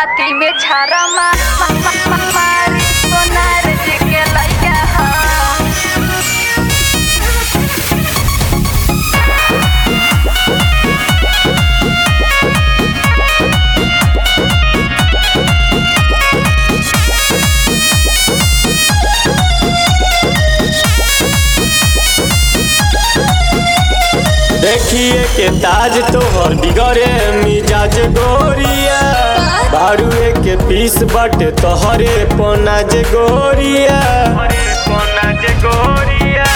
छाती में छारा मा, मा, मा, मा, मारी सोनार जी के लइका ह देखिए के ताज तोहर बिगड़े मिजाज गोरिया बारुए के पीस बटे तोहरे पोनाज गोरिया पोनाज गोरिया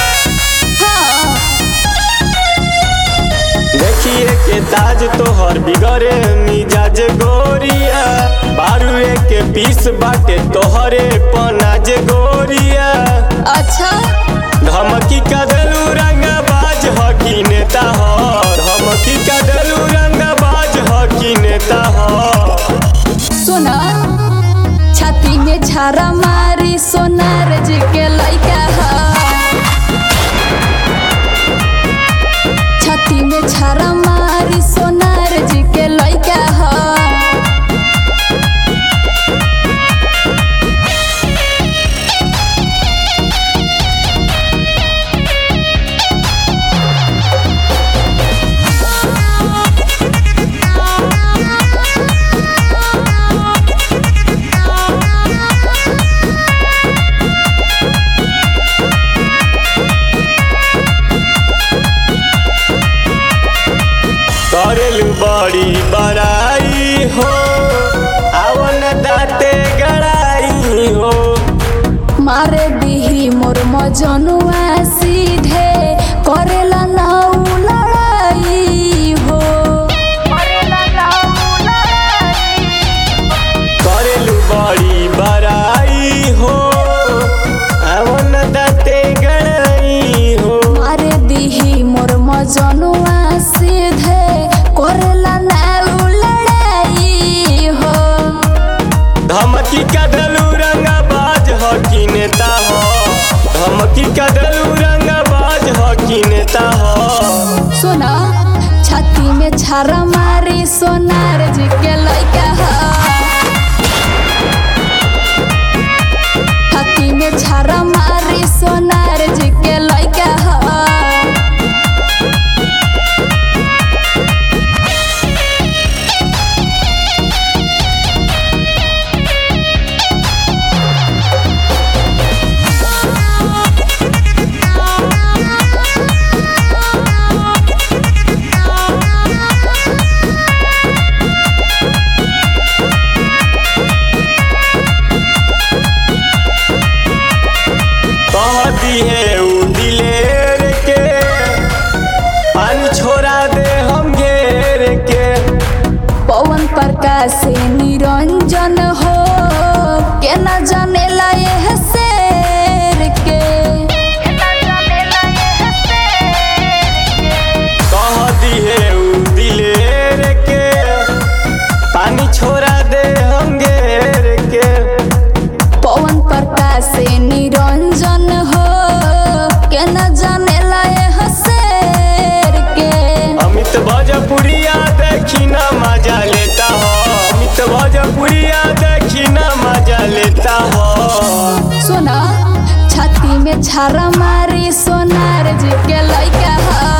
देखिए के ताज तोहर बिगड़े मिजाज गोरिया बारुए के पीस बाटे तोहरे पोनाज गोरिया अच्छा धमकी कदलू रंगबाज हकी नेता ह धमकी कदलू रंगबाज हकी नेता ह सुना छाती में छारा मारी सोनार जी के लइका ह छाती में छारा मारी सोनार जी के लइका ह करेलू बड़ी बड़ाई हो आवन दाते गड़ाई हो मारे दिही मोर मजनुआ सीधे करेला नाउ लड़ाई हो करेलू बड़ी बड़ाई हो आवन दाते गड़ाई हो मारे दिही मोर मजनुआ सीधे करेला नाउ लड़ाई हो धमकी कदलू रंगबाज हकी नेता ह धमकी कदलू रंगबाज हकी नेता ह सुना छाती में छारा मारी सोनार जी के लइका ह छाती में छारा मारी सोनार जी के लइका ह कहती है उ दिलेर के पानी छोड़ा दे हम घेर के पवन प्रकाश से निरंजन हो के न जानेला यह शेर के कहती है उ दिलेर के पानी छोड़ा दे हम घेर के पवन प्रकाश से निरंजन हो के न जानेला यह शेर के अमित भोजपुरिया देखी ना मजा लेता हो अमित भोजपुरिया देखी ना मजा लेता हो सुना छाती में छारा मारी सोनार जी के लइका ह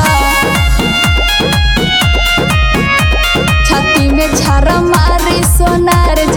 छाती में छारा मारी सोनार